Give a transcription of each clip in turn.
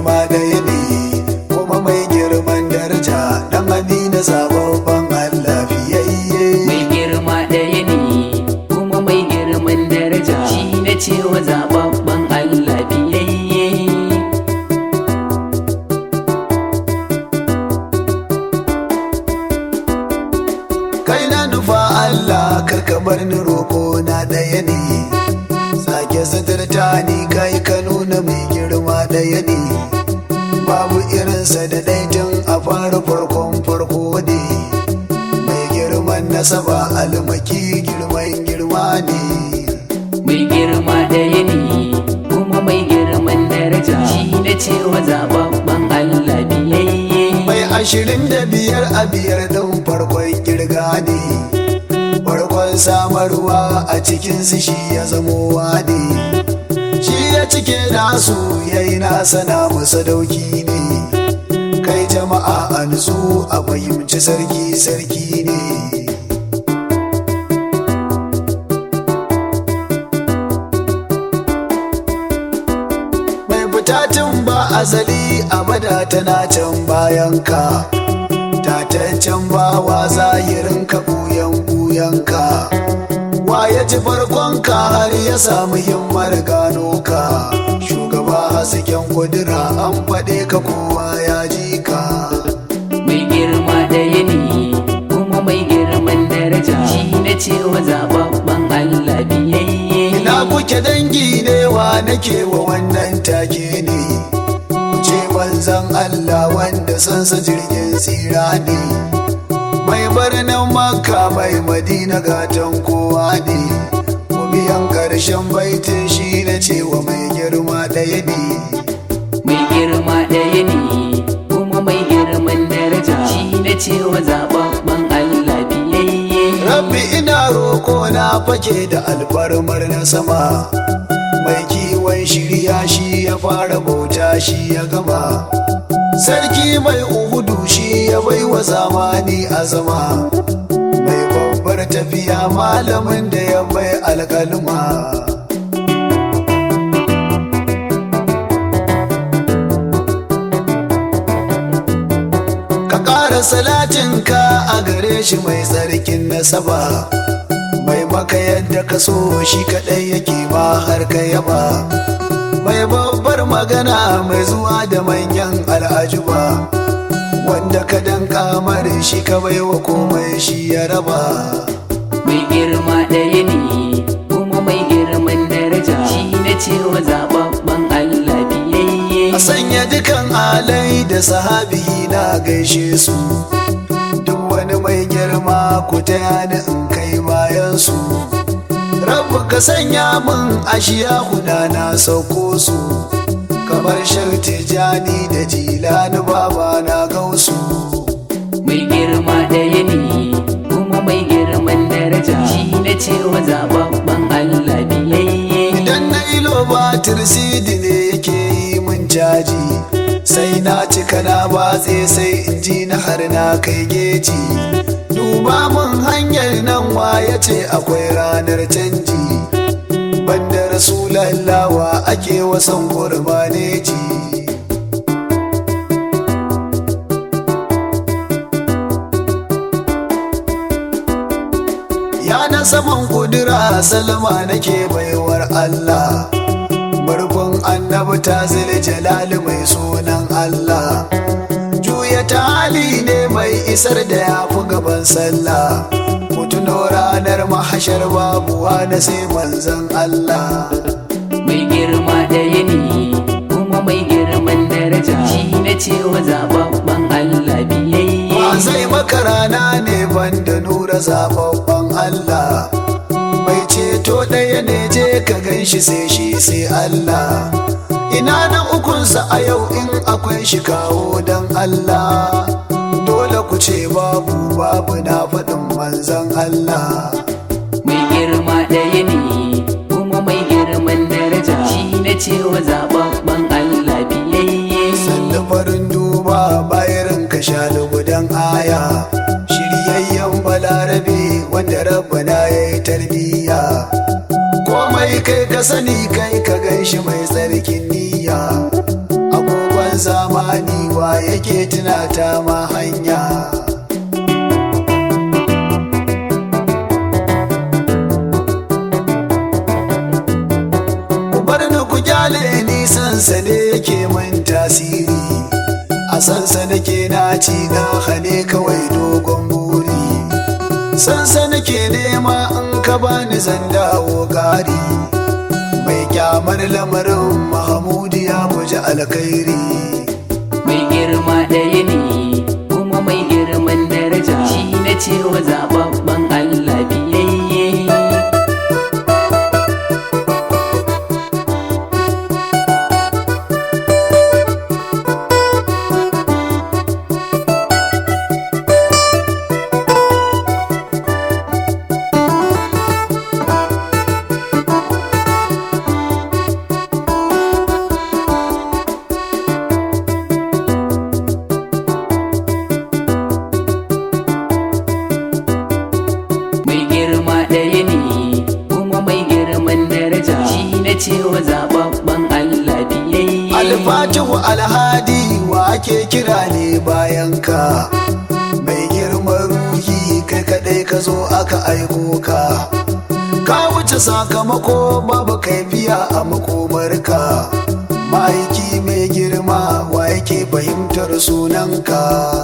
girma ɗaya ne kuma mai girman daraja dan amina zababban Allah fiyayye mai girma ɗaya ne kuma mai girman daraja shi na cewa zababban Allah biyayye kai na nufa Allah karka bar ni roko na ɗaya ne sake suturta ni kai ka nuna mai girma ɗaya ne babu irinsa da daidin a fara farkon farko ne mai girman nasaba almaki girman girma ne mai girma ɗaya ne kuma mai girman daraja shi na cewa zababban Allah biyayye mai ashirin da biyar a biyar ɗin farkon girga ne farkon samarwa a cikinsu shi ya zamo ne shi ya cike nasu ya yi nasa na musa dauki ne kai jama'a a nutsu a fahimci sarki sarki ne mai butatun ba azali abada tana can bayan ka tataccen bawa zahirin ka buyan buyanka wa ya ji farkonka har ya samu himmar gano ka shugaba hasken kudura an faɗe ka kowa ya ji ka mai girma ɗaya ne kuma mai girman daraja shi na cewa zababban Allah biyayye ina kuke dangi ne wa nake wa wannan take ne ce manzan Allah wanda sansa jirgin tsira ne mai birnin makka mai madina gatan kowa ne biyan ƙarshen baitin shi na cewa mai girma ɗaya ne mai girma ɗaya ne kuma mai girman daraja shi na cewa zababban Allah biyayye rabbi ina roƙo na fake da alfarmar na sama mai kiwon shirya shi ya fara bauta shi ya gama sarki mai uhudu shi ya bai wa zamani azama mai babbar tafiya malamin da ya bai alkalma ka ƙara salatinka a gare shi mai tsarkin nasaba mai maka yadda ka so shi kaɗai yake ma har ka yaba mai babbar magana mai zuwa da manyan al'ajuba wanda ka danka mare shi ka baiwa komai shi ya raba mai girma ɗaya ne kuma mai girman daraja shi na cewa zababban Allah biyayye a sanya dukan alai da sahabi na gaishe su duk wani mai girma ku taya ni in kai bayan su rabu ka sanya min ashiya huda na sauko su kamar sharti jani da jilani baba na gausu mai girma ɗaya ne kuma mai girman daraja shi na cewa zababban Allah biyayye idan na ilo batir sidi ne yake yi min caji sai na cika na batse sai in ji na har na kai geji duba mun hanyar nan wa ya ce akwai ranar canji banda rasulallawa ake wasan gurbaneji ya na saman kudura salma nake baiwar Allah murfin annabi ta zile jalali mai sunan Allah juya ta hali ne mai isar da ya fi gaban sallah mutuno ranar mahashar babuwa na sai manzan Allah mai girma ɗaya ne kuma mai girman daraja shi na cewa zababban Allah biyayye ba zai maka rana ne banda nura zababban Allah mai ceto ɗaya ne je ka gan shi sai shi sai Allah ina na ukunsa a yau in akwai shi kawo don Allah dole ku ce babu babu na faɗin manzan Allah mai girma ɗaya ne kuma mai girman daraja shi na cewa zababban Allah biyayye sannu farin duba bayan ka sha lugudan aya shiryayyen balarabe wanda rabbana ya yi tarbiyya komai kai ka sani kai ka gan shi mai tsarkin niyya agogon yake tunata ma hanya ku bar ni ku kyale ni sansa ne yake min tasiri a sansa nake na ci na hane kawai dogon buri sansa nake nema in ka bani zan dawo gari mai kyamar lamarin mahamudu ya guji alkhairi mai girma ɗaya ne kuma mai girman daraja shi na cewa zababban Allah biyayye mai girma ɗaya ne kuma mai girman daraja shi na cewa zababban Allah biyayye alfatihu alhadi wa ake kira ne bayan ka mai girman ruhi kai kadai ka zo aka aiko ka ka wuce sakamako babu kaifiya a makomarka ma'aiki mai girma wa yake fahimtar sunanka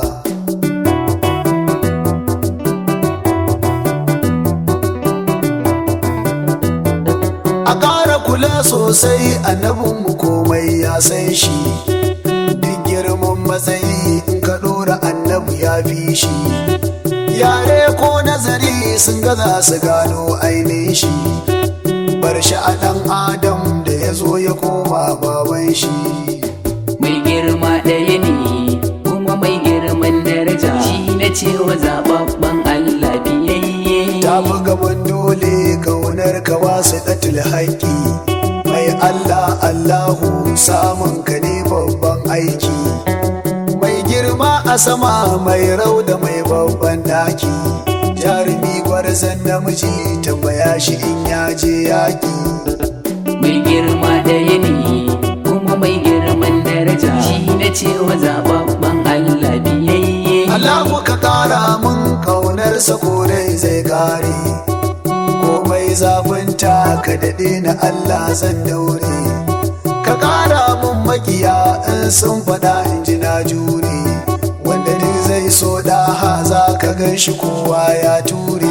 a ƙara kula sosai annabinmu komai ya san shi duk girman matsayi in ka ɗora annabi ya fi shi yare ko nazari sun gaza su gano ainihin shi bar shi a ɗan adam da ya zo ya koma baban shi mai girma ɗaya ne kuma mai girman daraja shi na cewa zababban Allah biyayye ta fi gaban dole kaunar ka wasu ɗatul haƙƙi mai Allah Allahu samun ka ne babban aiki mai girma a sama mai rauda mai babban ɗaki jarumi gwarzon namiji tambaya shi in ya je yaƙi mai girma ɗaya ne kuma mai girman daraja shi na cewa zababban Allah biyayye Allahu ka ƙara mun ƙaunarsa korai zai ƙare komai zafinta ka daɗe na Allah zan daure ka ƙara mun makiya in sun faɗa in ji na jure wanda duk zai so ɗaha za ka gan shi kowa ya ture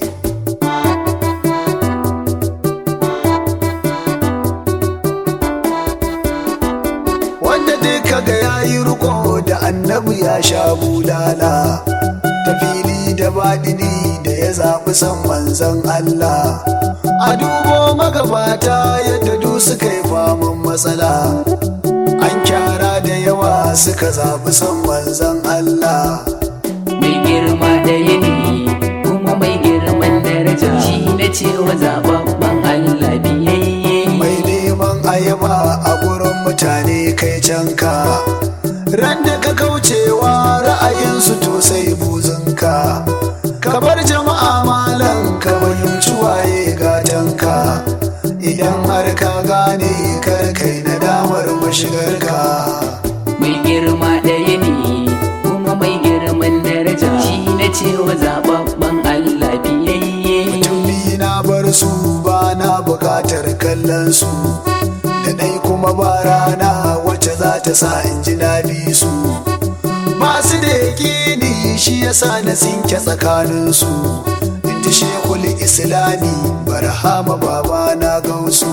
wanda duk kaga ya yi riko da annabi ya sha bulala ta fili da baɗini da ya zaɓi san manzan Allah a dubo magabata yadda du suka yi faman matsala an kyara da yawa suka zaɓi san manzan Allah mai girma ɗaya ne kuma mai girman daraja shi na cewa zababban Allah biyayye mai neman ayaba a gurin mutane kai canka ran da ka kaucewa ra'ayinsu to sai buzunka ka bar jama'a malam ka fahimci waye gatanka idan har ka gane kar kai nadamar mashigarka mai girma ɗaya ne kuma mai girman daraja shi na cewa zababban Allah biyayye tuni na bar su ba na bukatar kallon su da ɗai kuma ba rana wacce za ta sa in ji na bi su ba su da yaƙini shi yasa na sinke tsakanin su in ji shekul islami barhama baba na gausu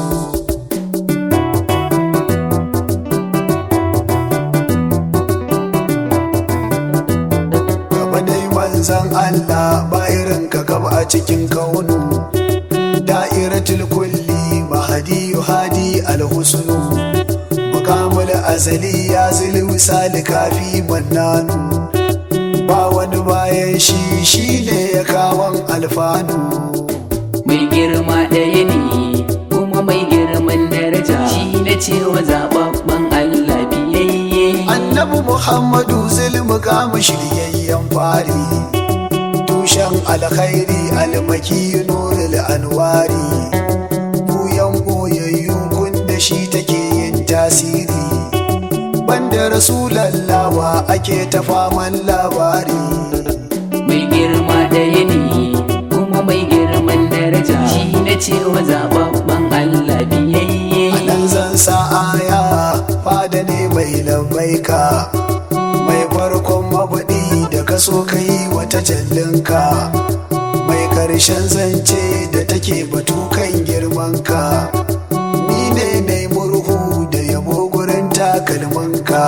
gaba dai manzan Allah ba irin ka gaba a cikin kaunu da'iratul kulli mahadi hadi alhusnu mukamul azali ya zili misali kafi mannanu ba wani bayan shi shine ya kawon alfanu mai girma ɗaya ne kuma mai girman daraja shi na cewa zababban Allah biyayye annabi muhammadu zulmu kama shiryayyen fari tushen alkhairi almaki nurul anwari buyan boyayyu kun da shi take yin tasiri banda rasulallawa ake ta faman labari mai girma ɗaya ne kuma mai girman daraja shi na cewa zababban Allah biyayye a nan zan sa aya fada ne mai lambaika mai farkon mafaɗi da kaso kai wata jallinka mai ƙarshen zance da take batu kan girmanka ni ne na murhu da yabo gurin takalmanka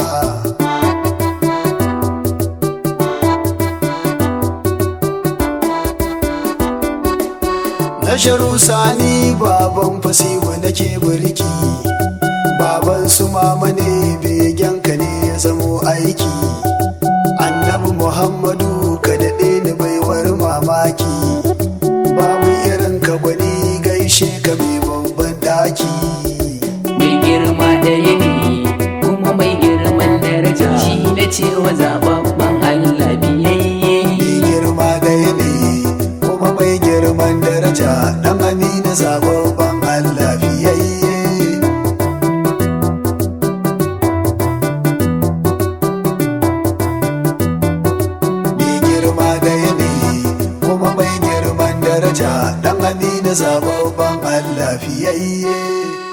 na sharu sani baban fasiwa nake birki baban su mama ne begenka ne ya zamo aiki annabi muhammadu ka daɗe ni baiwar mamaki babu irin ka gwani gaishe ka mai babban ɗaki mai girma ɗaya ne kuma mai girman daraja shi na cewa zababban Allah biyayye mai girma gaya ne kuma mai girman daraja ɗan amina zababban allah fiyayye mai girma gaya ne kuma mai girman daraja ɗan amina zababban allah fiyayye